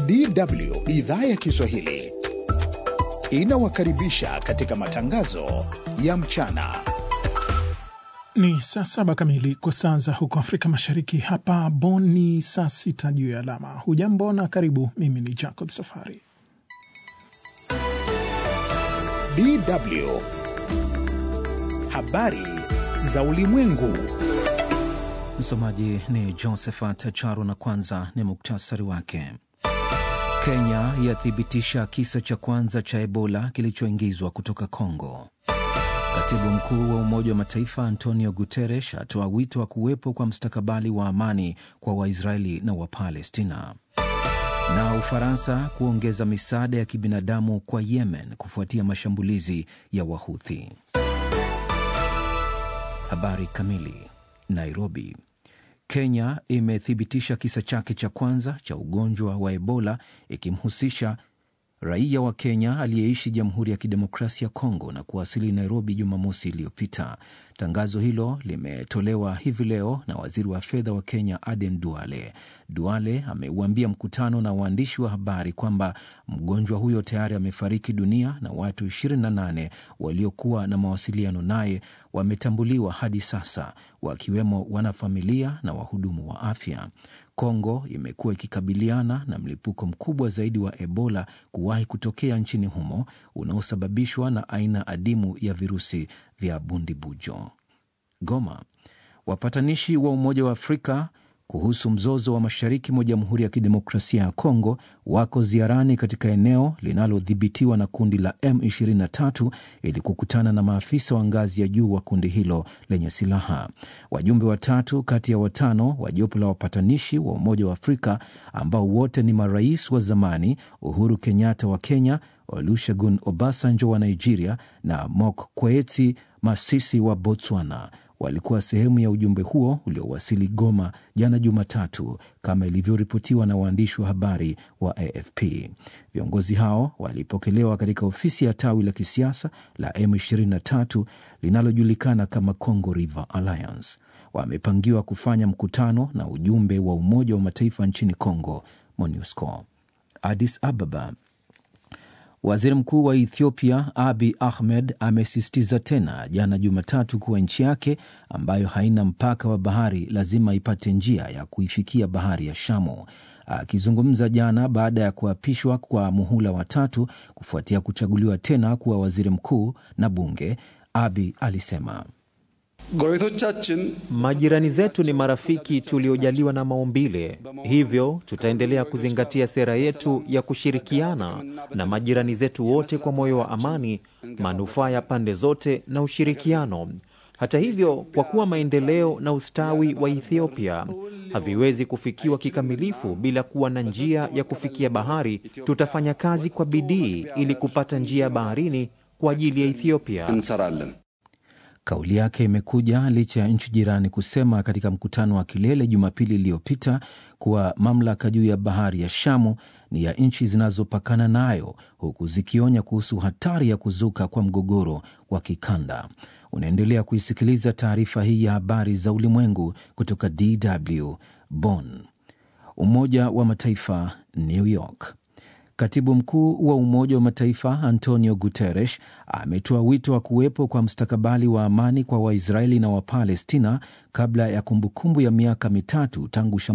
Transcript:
DW idhaa ya Kiswahili inawakaribisha katika matangazo ya mchana. Ni saa saba kamili kwa saa za huko Afrika Mashariki. Hapa Bonn ni saa sita juu ya alama. Hujambo na karibu. Mimi ni Jacob Safari. DW habari za ulimwengu. Msomaji ni Josephat Charo na kwanza ni muktasari wake. Kenya yathibitisha kisa cha kwanza cha Ebola kilichoingizwa kutoka Kongo. Katibu mkuu wa Umoja wa Mataifa Antonio Guterres atoa wito wa kuwepo kwa mstakabali wa amani kwa Waisraeli na Wapalestina. Na Ufaransa kuongeza misaada ya kibinadamu kwa Yemen kufuatia mashambulizi ya Wahuthi. Habari kamili. Nairobi. Kenya imethibitisha kisa chake cha kwanza cha ugonjwa wa Ebola ikimhusisha raia wa Kenya aliyeishi Jamhuri ya Kidemokrasia ya Kongo na kuwasili Nairobi Jumamosi iliyopita. Tangazo hilo limetolewa hivi leo na waziri wa fedha wa Kenya Aden Duale. Duale ameuambia mkutano na waandishi wa habari kwamba mgonjwa huyo tayari amefariki dunia na watu 28 waliokuwa na mawasiliano naye wametambuliwa hadi sasa, wakiwemo wanafamilia na wahudumu wa afya. Kongo imekuwa ikikabiliana na mlipuko mkubwa zaidi wa Ebola kuwahi kutokea nchini humo unaosababishwa na aina adimu ya virusi vya bundibujo. Goma. Wapatanishi wa Umoja wa Afrika kuhusu mzozo wa mashariki mwa Jamhuri ya Kidemokrasia ya Kongo wako ziarani katika eneo linalodhibitiwa na kundi la M23 ili kukutana na maafisa wa ngazi ya juu wa kundi hilo lenye silaha. Wajumbe watatu kati ya watano wa jopo la wapatanishi wa Umoja wa Afrika ambao wote ni marais wa zamani, Uhuru Kenyatta wa Kenya, Olusegun Obasanjo wa Nigeria na Mokgweetsi Masisi wa Botswana walikuwa sehemu ya ujumbe huo uliowasili Goma jana Jumatatu, kama ilivyoripotiwa na waandishi wa habari wa AFP. Viongozi hao walipokelewa katika ofisi ya tawi la kisiasa la M23 linalojulikana kama Congo River Alliance. Wamepangiwa kufanya mkutano na ujumbe wa Umoja wa Mataifa nchini Congo, MONUSCO. Addis Ababa. Waziri Mkuu wa Ethiopia Abi Ahmed amesisitiza tena jana Jumatatu kuwa nchi yake ambayo haina mpaka wa bahari lazima ipate njia ya kuifikia bahari ya Shamu. Akizungumza jana baada ya kuapishwa kwa muhula wa tatu kufuatia kuchaguliwa tena kuwa waziri mkuu na bunge, Abi alisema Majirani zetu ni marafiki tuliojaliwa na maumbile, hivyo tutaendelea kuzingatia sera yetu ya kushirikiana na majirani zetu wote kwa moyo wa amani, manufaa ya pande zote na ushirikiano. Hata hivyo, kwa kuwa maendeleo na ustawi wa Ethiopia haviwezi kufikiwa kikamilifu bila kuwa na njia ya kufikia bahari, tutafanya kazi kwa bidii ili kupata njia ya baharini kwa ajili ya Ethiopia. Kauli yake imekuja licha ya nchi jirani kusema katika mkutano wa kilele Jumapili iliyopita kuwa mamlaka juu ya bahari ya Shamu ni ya nchi zinazopakana nayo, huku zikionya kuhusu hatari ya kuzuka kwa mgogoro wa kikanda. Unaendelea kuisikiliza taarifa hii ya habari za ulimwengu kutoka DW Bonn. Umoja wa Mataifa, New York. Katibu mkuu wa Umoja wa Mataifa Antonio Guterres ametoa wito wa kuwepo kwa mstakabali wa amani kwa Waisraeli na Wapalestina kabla ya kumbukumbu ya miaka mitatu tangu